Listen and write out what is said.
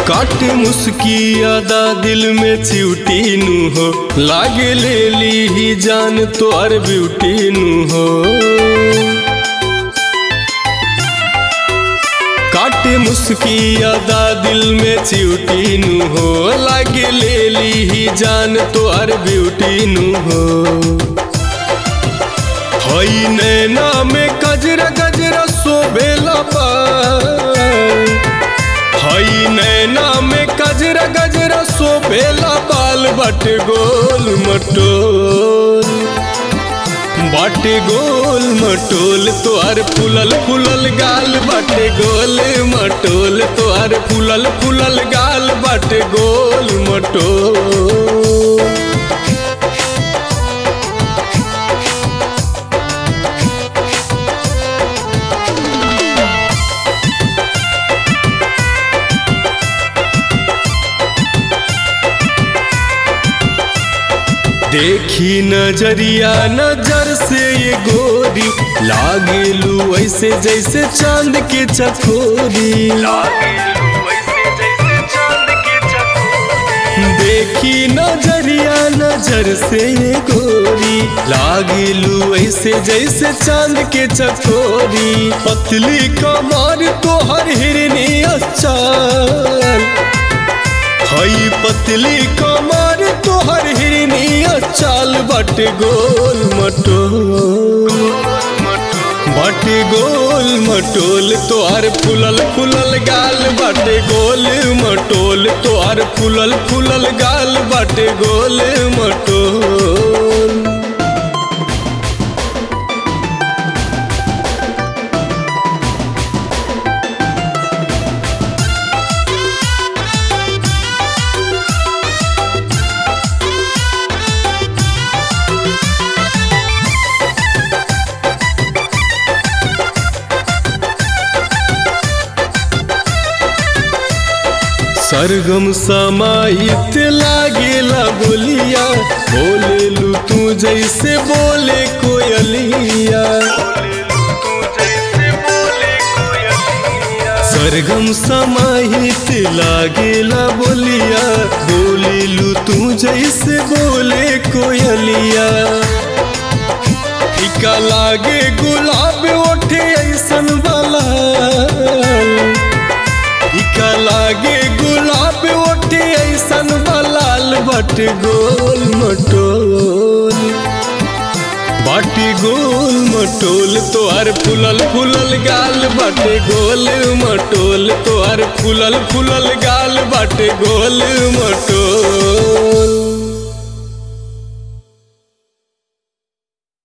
काटे मुस्की अदा दिल में चिउटी नु हो लागे ले ली ही जान तो अर ब्यूटी नु हो काटे मुस्की अदा दिल में चिउटी नु हो लागे ले ली ही जान तो अर ब्यूटी नु हो हई नैना में गजरा गजरा सोबेला बाल हई नैना में गजरा गजरा सोबेला बाल बट गोल मटोल बाटे गोल मटोल तोहर फुलल फुलल गाल बाटे गोल मटोल तोहर फुलल फुलल गाल बाटे गोल मटोल देखी नजरिया नजर से ये गोरी लागेलू ऐसे जैसे चांद के चकोरी देखी नजरिया नजर से ये गोरी लागेलू ऐसे जैसे चांद के चकोरी पतली कमर तो हर हिरनी अच्छा हई पतली कमर तोहर हिरनी चाल बट गोल मटोल बट गोल मटोल तोहर फुलल फुलल गाल बट गोल मटोल तोहर फुलल फुलल गाल बट गोल मटोल सरगम समाहित लागेला बोलिया बोलेलू तू जैसे बोले कोयलिया सरगम समाहित लागेला बोलिया बोलेलू तू जैसे बोले कोयलिया टिका लागे गुलाब ओठे ऐसन वाला इका लागे गुलाब ओठे ऐसन बलाल बट गोल मटोल बट गोल मटोल तोहर फुलल फुलल गाल बट गोल मटोल तोहर फुलल फुलल गाल बट गोल मटोल